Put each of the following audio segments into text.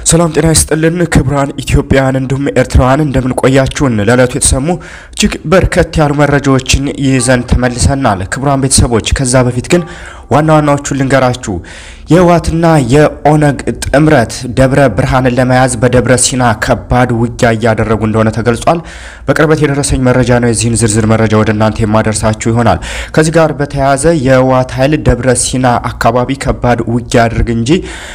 ሰላም ጤና ይስጥልን ክቡራን ኢትዮጵያውያን እንዲሁም ኤርትራውያን እንደምን ቆያችሁን? ለዕለቱ የተሰሙ እጅግ በርከት ያሉ መረጃዎችን ይዘን ተመልሰናል። ክቡራን ቤተሰቦች ከዛ በፊት ግን ዋና ዋናዎቹን ልንገራችሁ። የህወሓትና የኦነግ ጥምረት ደብረ ብርሃንን ለመያዝ በደብረ ሲና ከባድ ውጊያ እያደረጉ እንደሆነ ተገልጿል። በቅርበት የደረሰኝ መረጃ ነው። የዚህን ዝርዝር መረጃ ወደ እናንተ የማደርሳችሁ ይሆናል። ከዚህ ጋር በተያያዘ የህወሓት ኃይል ደብረ ሲና አካባቢ ከባድ ውጊያ አድርግ እንጂ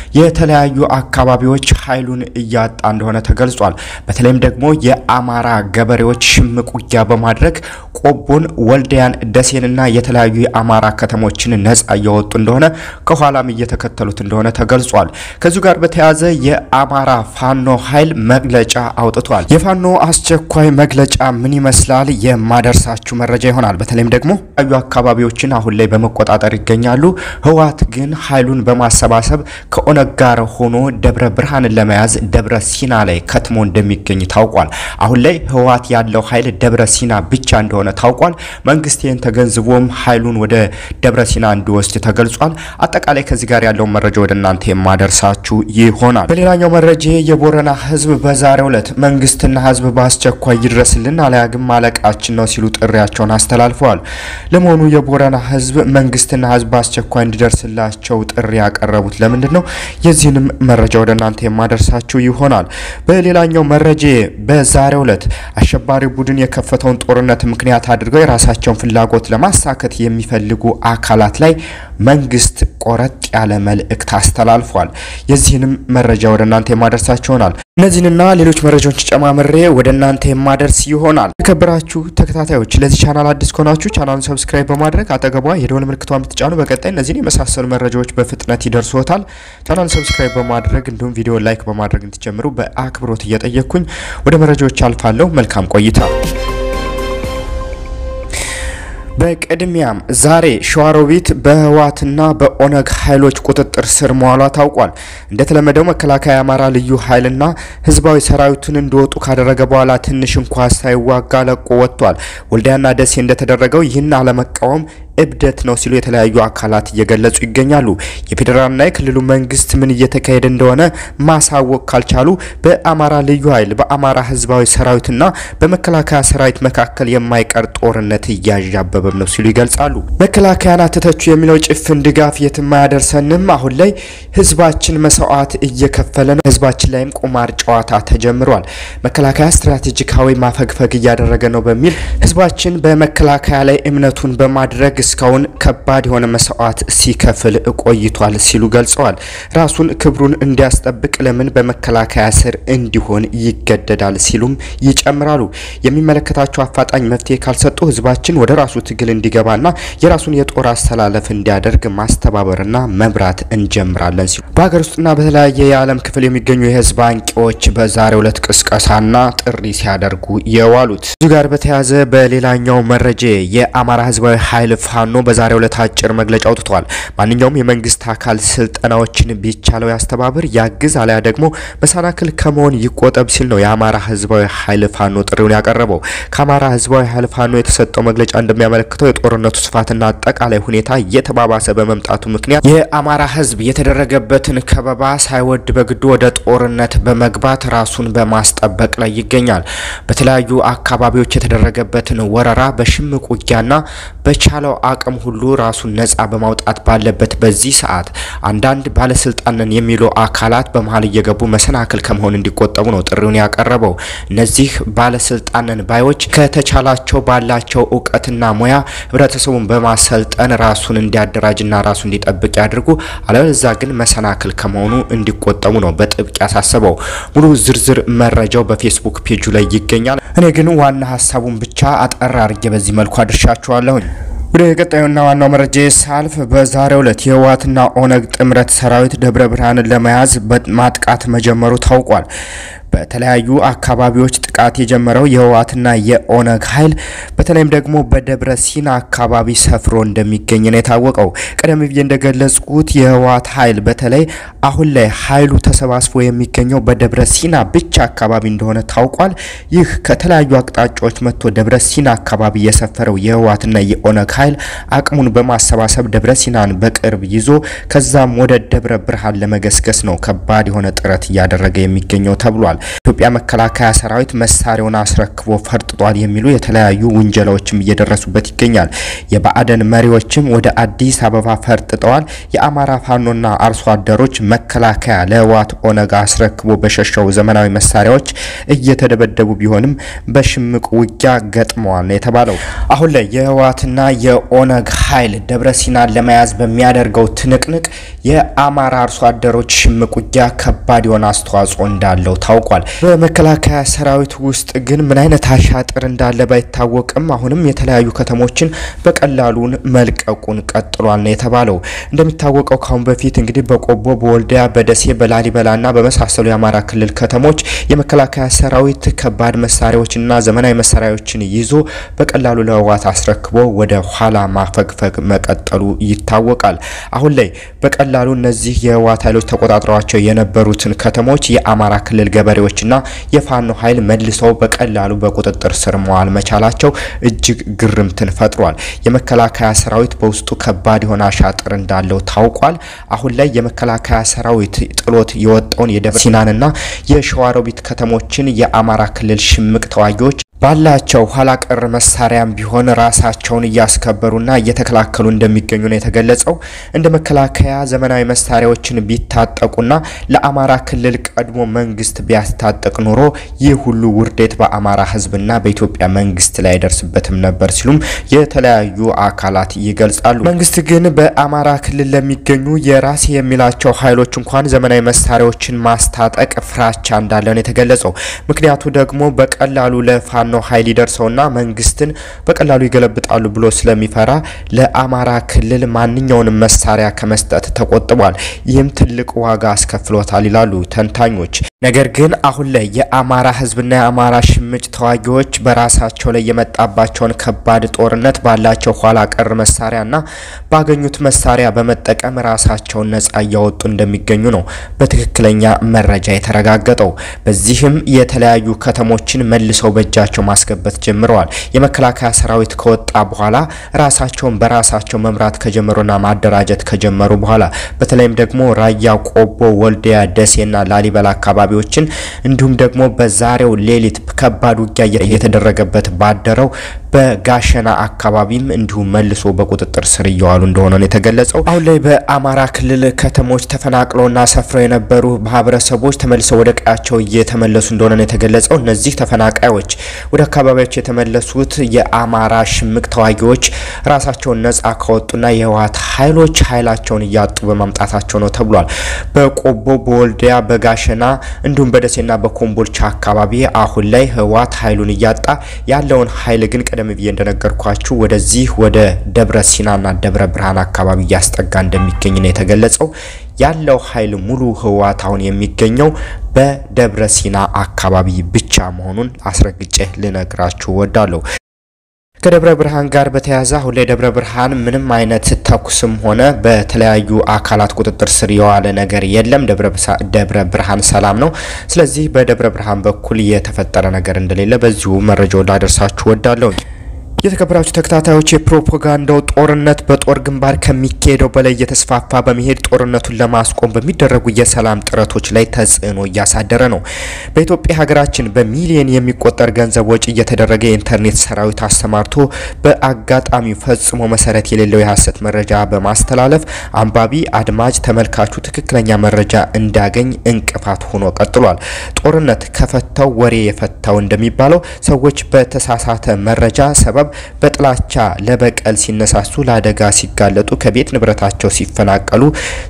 የተለያዩ አካባቢዎች ኃይሉን እያጣ እንደሆነ ተገልጿል። በተለይም ደግሞ የአማራ ገበሬዎች ሽምቅ ውጊያ በማድረግ ቆቦን፣ ወልዲያን፣ ደሴንና የተለያዩ የአማራ ከተሞችን ነጻ እያወጡ እንደሆነ ከኋላም እየተከተሉት እንደሆነ ተገልጿል። ከዚሁ ጋር በተያያዘ የአማራ ፋኖ ኃይል መግለጫ አውጥቷል። የፋኖ አስቸኳይ መግለጫ ምን ይመስላል የማደርሳችሁ መረጃ ይሆናል። በተለይም ደግሞ ዩ አካባቢዎችን አሁን ላይ በመቆጣጠር ይገኛሉ። ህወሓት ግን ኃይሉን በማሰባሰብ ከኦነግ ጋር ሆኖ ደብረ ብርሃንን ለመያዝ ደብረ ሲና ላይ ከትሞ እንደሚገኝ ታውቋል። አሁን ላይ ህወሓት ያለው ኃይል ደብረ ሲና ብቻ እንደሆነ ታውቋል። መንግስት ይህን ተገንዝቦም ኃይሉን ወደ ደብረ ሲና እንዲወስድ ተገልጿል። አጠቃላይ ከዚህ ጋር ያለውን መረጃ ወደ እናንተ የማደርሳችሁ ይሆናል። በሌላኛው መረጃ የቦረና ህዝብ በዛሬው ዕለት መንግስትና ህዝብ በአስቸኳይ ይድረስልን አለያ ግን ማለቃችን ነው ሲሉ ጥሪያቸውን አስተላልፈዋል። ለመሆኑ የቦረና ህዝብ መንግስትና ህዝብ በአስቸኳይ እንዲደርስላቸው ጥሪ ያቀረቡት ለምንድን ነው? የዚህንም መረጃ ወደ እናንተ የማደርሳችሁ ይሆናል። በሌላኛው መረጃ በዛሬው ዕለት አሸባሪ ቡድን የከፈተውን ጦርነት ምክንያት አድርገው የራሳቸውን ፍላጎት ለማሳከት የሚፈልጉ አካላት ላይ መንግስት ቆረጥ ያለ መልእክት አስተላልፏል። የዚህንም መረጃ ወደ እናንተ የማደርሳችሁ ይሆናል። እነዚህንና ሌሎች መረጃዎች ጨማምሬ ወደ እናንተ የማደርስ ይሆናል። የተከበራችሁ ተከታታዮች ለዚህ ቻናል አዲስ ከሆናችሁ ቻናሉን ሰብስክራይብ በማድረግ አጠገቧ የደወል ምልክቷን ብትጫኑ በቀጣይ እነዚህን የመሳሰሉ መረጃዎች በፍጥነት ይደርሶታል። ቻናሉን ሰብስክራይብ በማድረግ እንዲሁም ቪዲዮ ላይክ በማድረግ እንድትጀምሩ በአክብሮት እየጠየቅኩኝ ወደ መረጃዎች አልፋለሁ። መልካም ቆይታ። በቅድሚያም ዛሬ ሸዋሮቢት በህወሓትና በኦነግ ኃይሎች ቁጥጥር ስር መዋሏ ታውቋል። እንደተለመደው መከላከያ የአማራ ልዩ ኃይልና ህዝባዊ ሰራዊቱን እንዲወጡ ካደረገ በኋላ ትንሽ እንኳ ሳይዋጋ ለቆ ወጥቷል። ወልዲያና ደሴ እንደተደረገው ይህን አለመቃወም እብደት ነው ሲሉ የተለያዩ አካላት እየገለጹ ይገኛሉ። የፌዴራልና የክልሉ መንግስት ምን እየተካሄደ እንደሆነ ማሳወቅ ካልቻሉ በአማራ ልዩ ኃይል በአማራ ህዝባዊ ሰራዊትና በመከላከያ ሰራዊት መካከል የማይቀር ጦርነት እያዣበበም ነው ሲሉ ይገልጻሉ። መከላከያን አትተቹ የሚለው ጭፍን ድጋፍ የትም አያደርሰንም። አሁን ላይ ህዝባችን መስዋዕት እየከፈለ ነው። ህዝባችን ላይም ቁማር ጨዋታ ተጀምሯል። መከላከያ ስትራቴጂካዊ ማፈግፈግ እያደረገ ነው በሚል ህዝባችን በመከላከያ ላይ እምነቱን በማድረግ እስካሁን ከባድ የሆነ መስዋዕት ሲከፍል ቆይቷል ሲሉ ገልጸዋል። ራሱን ክብሩን እንዲያስጠብቅ ለምን በመከላከያ ስር እንዲሆን ይገደዳል ሲሉም ይጨምራሉ። የሚመለከታቸው አፋጣኝ መፍትሄ ካልሰጡ ህዝባችን ወደ ራሱ ትግል እንዲገባና የራሱን የጦር አስተላለፍ እንዲያደርግ ማስተባበርና መምራት እንጀምራለን ሲሉ በሀገር ውስጥና በተለያየ የዓለም ክፍል የሚገኙ የህዝብ አንቂዎች በዛሬው ዕለት ቅስቀሳና ጥሪ ሲያደርጉ የዋሉት እዚሁ ጋር በተያያዘ በሌላኛው መረጃ የአማራ ህዝባዊ ኃይል ፋኖ በዛሬው ዕለት አጭር መግለጫ አውጥቷል። ማንኛውም የመንግስት አካል ስልጠናዎችን ቢቻለው ያስተባብር፣ ያግዝ፣ አለያ ደግሞ መሰናክል ከመሆን ይቆጠብ ሲል ነው የአማራ ህዝባዊ ኃይል ፋኖ ጥሪውን ያቀረበው። ከአማራ ህዝባዊ ኃይል ፋኖ የተሰጠው መግለጫ እንደሚያመለክተው የጦርነቱ ስፋትና አጠቃላይ ሁኔታ እየተባባሰ በመምጣቱ ምክንያት የአማራ ህዝብ የተደረገበትን ከበባ ሳይወድ በግዱ ወደ ጦርነት በመግባት ራሱን በማስጠበቅ ላይ ይገኛል። በተለያዩ አካባቢዎች የተደረገበትን ወረራ በሽምቅ ውጊያና በቻለው አቅም ሁሉ ራሱን ነጻ በማውጣት ባለበት በዚህ ሰዓት አንዳንድ ባለስልጣንን የሚሉ አካላት በመሀል እየገቡ መሰናክል ከመሆን እንዲቆጠቡ ነው ጥሪውን ያቀረበው። እነዚህ ባለስልጣንን ባዮች ከተቻላቸው ባላቸው እውቀትና ሙያ ህብረተሰቡን በማሰልጠን ራሱን እንዲያደራጅና ራሱ እንዲጠብቅ ያድርጉ፣ አለበለዚያ ግን መሰናክል ከመሆኑ እንዲቆጠቡ ነው በጥብቅ ያሳሰበው። ሙሉ ዝርዝር መረጃው በፌስቡክ ፔጁ ላይ ይገኛል። እኔ ግን ዋና ሀሳቡን ብቻ አጠር አድርጌ በዚህ መልኩ አድርሻችኋለሁኝ። ወደ ቀጣዩና ዋናው መረጃ ሳልፍ በዛሬው ዕለት የህወሓትና ኦነግ ጥምረት ሰራዊት ደብረ ብርሃንን ለመያዝ ማጥቃት መጀመሩ ታውቋል። በተለያዩ አካባቢዎች ጥቃት የጀመረው የህወሓትና የኦነግ ኃይል በተለይም ደግሞ በደብረ ሲና አካባቢ ሰፍሮ እንደሚገኝ ነው የታወቀው። ቀደም ብዬ እንደገለጽኩት የህወሓት ኃይል በተለይ አሁን ላይ ኃይሉ ተሰባስቦ የሚገኘው በደብረ ሲና ብቻ አካባቢ እንደሆነ ታውቋል። ይህ ከተለያዩ አቅጣጫዎች መጥቶ ደብረ ሲና አካባቢ የሰፈረው የህወሓትና የኦነግ ኃይል አቅሙን በማሰባሰብ ደብረ ሲናን በቅርብ ይዞ ከዛም ወደ ደብረ ብርሃን ለመገስገስ ነው ከባድ የሆነ ጥረት እያደረገ የሚገኘው ተብሏል። ኢትዮጵያ መከላከያ ሰራዊት መሳሪያውን አስረክቦ ፈርጥጧል የሚሉ የተለያዩ ውንጀላዎችም እየደረሱበት ይገኛል። የብአዴን መሪዎችም ወደ አዲስ አበባ ፈርጥጠዋል። የአማራ ፋኖና አርሶ አደሮች መከላከያ ለህወሓት ኦነግ አስረክቦ በሸሸው ዘመናዊ መሳሪያዎች እየተደበደቡ ቢሆንም በሽምቅ ውጊያ ገጥመዋል ነው የተባለው። አሁን ላይ የህወሓትና የኦነግ ኃይል ደብረ ሲናን ለመያዝ በሚያደርገው ትንቅንቅ የአማራ አርሶ አደሮች ሽምቅ ውጊያ ከባድ የሆነ አስተዋጽኦ እንዳለው ታውቋል። በመከላከያ ሰራዊት ውስጥ ግን ምን አይነት አሻጥር እንዳለ ባይታወቅም አሁንም የተለያዩ ከተሞችን በቀላሉን መልቀቁን ቀጥሏል ነው የተባለው። እንደሚታወቀው ካሁን በፊት እንግዲህ በቆቦ፣ በወልዲያ፣ በደሴ፣ በላሊበላና በመሳሰሉ የአማራ ክልል ከተሞች የመከላከያ ሰራዊት ከባድ መሳሪያዎችና ዘመናዊ መሳሪያዎችን ይዞ በቀላሉ ለህወሓት አስረክቦ ወደ ኋላ ማፈግፈግ መቀጠሉ ይታወቃል። አሁን ላይ በቀላሉ እነዚህ የህወሓት ኃይሎች ተቆጣጥረዋቸው የነበሩትን ከተሞች የአማራ ክልል ገበሬዎችና የፋኖ ኃይል መልሰው በቀላሉ በቁጥጥር ስር መዋል መቻላቸው እጅግ ግርምትን ፈጥሯል። የመከላከያ ሰራዊት በውስጡ ከባድ የሆነ አሻጥር እንዳለው ታውቋል። አሁን ላይ የመከላከያ ሰራዊት ጥሎት የወጣውን የደብረ ሲናንና የሸዋሮቢት ከተሞችን የአማራ ክልል ሽምቅ ተዋጊዎች ባላቸው ኋላ ቀር መሳሪያም ቢሆን ራሳቸውን እያስከበሩና እየተከላከሉ እንደሚገኙ ነው የተገለጸው። እንደ መከላከያ ዘመናዊ መሳሪያዎችን ቢታጠቁና ለአማራ ክልል ቀድሞ መንግስት ቢያስታጥቅ ኖሮ ይህ ሁሉ ውርደት በአማራ ህዝብና በኢትዮጵያ መንግስት ላይ አይደርስበትም ነበር ሲሉም የተለያዩ አካላት ይገልጻሉ። መንግስት ግን በአማራ ክልል ለሚገኙ የራሴ የሚላቸው ኃይሎች እንኳን ዘመናዊ መሳሪያዎችን ማስታጠቅ ፍራቻ እንዳለ ነው የተገለጸው። ምክንያቱ ደግሞ በቀላሉ ለፋኖ ነው ኃይል ይደርሰውና መንግስትን በቀላሉ ይገለብጣሉ ብሎ ስለሚፈራ ለአማራ ክልል ማንኛውንም መሳሪያ ከመስጠት ተቆጥቧል። ይህም ትልቅ ዋጋ አስከፍሎታል ይላሉ ተንታኞች። ነገር ግን አሁን ላይ የአማራ ህዝብና የአማራ ሽምጭ ተዋጊዎች በራሳቸው ላይ የመጣባቸውን ከባድ ጦርነት ባላቸው ኋላ ቀር መሳሪያና ባገኙት መሳሪያ በመጠቀም ራሳቸውን ነጻ እያወጡ እንደሚገኙ ነው በትክክለኛ መረጃ የተረጋገጠው። በዚህም የተለያዩ ከተሞችን መልሰው በእጃቸው ማስገባት ጀምረዋል። የመከላከያ ሰራዊት ከወጣ በኋላ ራሳቸውን በራሳቸው መምራት ከጀመሩና ማደራጀት ከጀመሩ በኋላ በተለይም ደግሞ ራያ፣ ቆቦ፣ ወልዲያ፣ ደሴና ላሊበላ አካባቢዎችን እንዲሁም ደግሞ በዛሬው ሌሊት ከባድ ውጊያ እየተደረገበት ባደረው በጋሸና አካባቢም እንዲሁም መልሶ በቁጥጥር ስር እየዋሉ እንደሆነ ነው የተገለጸው። አሁን ላይ በአማራ ክልል ከተሞች ተፈናቅለውና ሰፍረው የነበሩ ማህበረሰቦች ተመልሰው ወደ ቀያቸው እየተመለሱ እንደሆነ ነው የተገለጸው። እነዚህ ተፈናቃዮች ወደ አካባቢያቸው የተመለሱት የአማራ ሽምቅ ተዋጊዎች ራሳቸውን ነጻ ከወጡና የህወሓት ኃይሎች ኃይላቸውን እያጡ በማምጣታቸው ነው ተብሏል። በቆቦ፣ በወልዲያ፣ በጋሸና እንዲሁም በደሴና በኮምቦልቻ አካባቢ አሁን ላይ ህወሓት ኃይሉን እያጣ ያለውን ኃይል ግን ቀደም ብዬ እንደነገርኳችሁ ወደዚህ ወደ ደብረ ሲናና ደብረ ብርሃን አካባቢ እያስጠጋ እንደሚገኝ ነው የተገለጸው። ያለው ኃይል ሙሉ ህወሓት አሁን የሚገኘው በደብረ ሲና አካባቢ ብቻ መሆኑን አስረግጬ ልነግራችሁ ወዳለሁ። ከደብረ ብርሃን ጋር በተያያዘ አሁን ላይ ደብረ ብርሃን ምንም አይነት ተኩስም ሆነ በተለያዩ አካላት ቁጥጥር ስር የዋለ ነገር የለም። ደብረ ብርሃን ሰላም ነው። ስለዚህ በደብረ ብርሃን በኩል የተፈጠረ ነገር እንደሌለ በዚሁ መረጃውን ላደርሳችሁ ወዳለሁ። የተከበራችሁ ተከታታዮች የፕሮፓጋንዳው ጦርነት በጦር ግንባር ከሚካሄደው በላይ እየተስፋፋ በመሄድ ጦርነቱን ለማስቆም በሚደረጉ የሰላም ጥረቶች ላይ ተጽዕኖ እያሳደረ ነው። በኢትዮጵያ ሀገራችን በሚሊዮን የሚቆጠር ገንዘብ ወጪ እየተደረገ የኢንተርኔት ሰራዊት አሰማርቶ በአጋጣሚው ፈጽሞ መሰረት የሌለው የሀሰት መረጃ በማስተላለፍ አንባቢ፣ አድማጭ፣ ተመልካቹ ትክክለኛ መረጃ እንዳገኝ እንቅፋት ሆኖ ቀጥሏል። ጦርነት ከፈታው ወሬ የፈታው እንደሚባለው ሰዎች በተሳሳተ መረጃ ሰበብ በጥላቻ ለበቀል ሲነሳሱ፣ ለአደጋ ሲጋለጡ፣ ከቤት ንብረታቸው ሲፈናቀሉ፣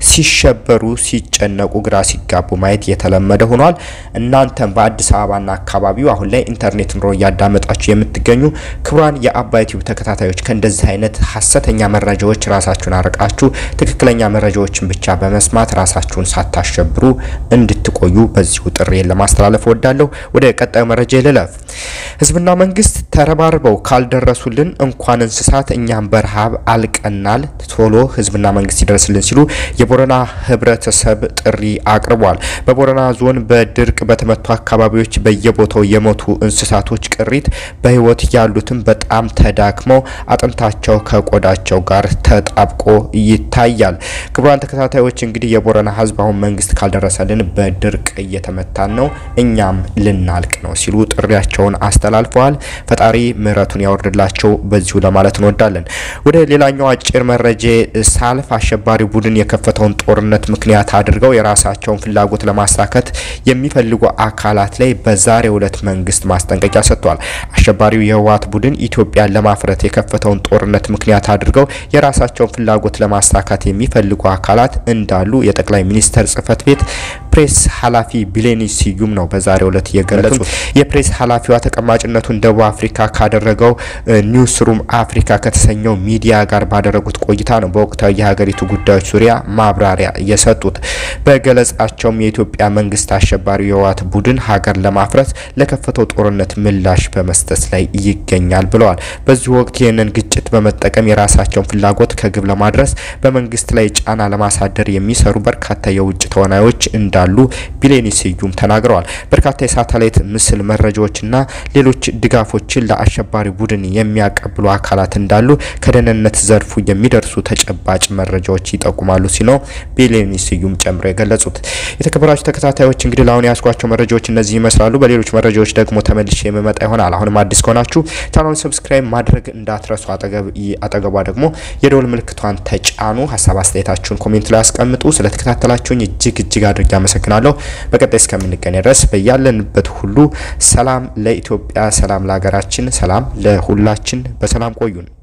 ሲሸበሩ፣ ሲጨነቁ፣ ግራ ሲጋቡ ማየት የተለመደ ሆኗል። እናንተም በአዲስ አበባና አካባቢው አሁን ላይ ኢንተርኔት ኑሮ እያዳመጣችሁ የምትገኙ ክቡራን የአባይ ቲዩብ ተከታታዮች ከእንደዚህ አይነት ሀሰተኛ መረጃዎች ራሳችሁን አርቃችሁ ትክክለኛ መረጃዎችን ብቻ በመስማት ራሳችሁን ሳታሸብሩ እንድትቆዩ በዚሁ ጥሬን ለማስተላለፍ እወዳለሁ። ወደ ቀጣዩ መረጃ ልለፍ። ህዝብና መንግስት ተረባርበው ካልደረሱልን እንኳን እንስሳት እኛም በረሃብ አልቀናል፣ ቶሎ ህዝብና መንግስት ይደርስልን ሲሉ የቦረና ህብረተሰብ ጥሪ አቅርቧል። በቦረና ዞን በድርቅ በተመቱ አካባቢዎች በየቦታው የሞቱ እንስሳቶች ቅሪት በህይወት ያሉትም በጣም ተዳክመው አጥንታቸው ከቆዳቸው ጋር ተጣብቆ ይታያል። ክቡራን ተከታታዮች እንግዲህ የቦረና ህዝብ አሁን መንግስት ካልደረሰልን በድርቅ እየተመታን ነው፣ እኛም ልናልቅ ነው ሲሉ ጥሪያቸውን አስተላልፈዋል። ፈጣሪ ምሕረቱን ያወርድላቸው በዚሁ ለማለት እንወዳለን። ወደ ሌላኛው አጭር መረጃ ሳልፍ አሸባሪ ቡድን የከፈተውን ጦርነት ምክንያት አድርገው የራሳቸውን ፍላጎት ለማሳካት የሚፈልጉ አካላት ላይ በዛሬው ዕለት መንግስት ማስጠንቀቂያ ሰጥቷል። አሸባሪው የህወሓት ቡድን ኢትዮጵያን ለማፍረት የከፈተውን ጦርነት ምክንያት አድርገው የራሳቸውን ፍላጎት ለማሳካት የሚፈልጉ አካላት እንዳሉ የጠቅላይ ሚኒስተር ጽህፈት ቤት ፕሬስ ኃላፊ ቢሌኒ ስዩም ነው በዛሬው ዕለት የገለጹት። የፕሬስ ኃላፊዋ ተቀማጭነቱን ደቡብ አፍሪካ ካደረገው ኒውስ ሩም አፍሪካ ከተሰኘው ሚዲያ ጋር ባደረጉት ቆይታ ነው በወቅታዊ የሀገሪቱ ጉዳዮች ዙሪያ ማብራሪያ የሰጡት። በገለጻቸውም የኢትዮጵያ መንግስት አሸባሪው የህወሓት ቡድን ሀገር ለማፍረስ ለከፈተው ጦርነት ምላሽ በመስጠት ላይ ይገኛል ብለዋል። በዚህ ወቅት ይህንን ግጭት በመጠቀም የራሳቸውን ፍላጎት ከግብ ለማድረስ በመንግስት ላይ ጫና ለማሳደር የሚሰሩ በርካታ የውጭ ተዋናዮች እንዳሉ ቢሌኒ ስዩም ተናግረዋል። በርካታ የሳተላይት ምስል መረጃዎችና ሌሎች ድጋፎችን ለአሸባሪ ቡድን የሚያቀብሉ አካላት እንዳሉ ከደህንነት ዘርፉ የሚደርሱ ተጨባጭ መረጃዎች ይጠቁማሉ ሲል ነው ቢሌኒ ስዩም ጨምሮ የገለጹት። የተከበራችሁ ተከታታዮች እንግዲህ ለአሁን ያስኳቸው መረጃዎች እነዚህ ይመስላሉ። በሌሎች መረጃዎች ደግሞ ተመልሼ የምመጣ ይሆናል። አሁንም አዲስ ከሆናችሁ ቻናሉን ሰብስክራይብ ማድረግ እንዳትረሱ። አጠገቧ ደግሞ የደወል ምልክቷን ተጫኑ። ሀሳብ አስተያየታችሁን ኮሜንት ላይ አስቀምጡ። ስለተከታተላችሁኝ እጅግ እጅግ አድርጌ አመሰግናለሁ። በቀጣይ እስከምንገናኝ ድረስ በያለንበት ሁሉ ሰላም ለኢትዮጵያ፣ ሰላም ለሀገራችን፣ ሰላም ለሁላችን። በሰላም ቆዩን።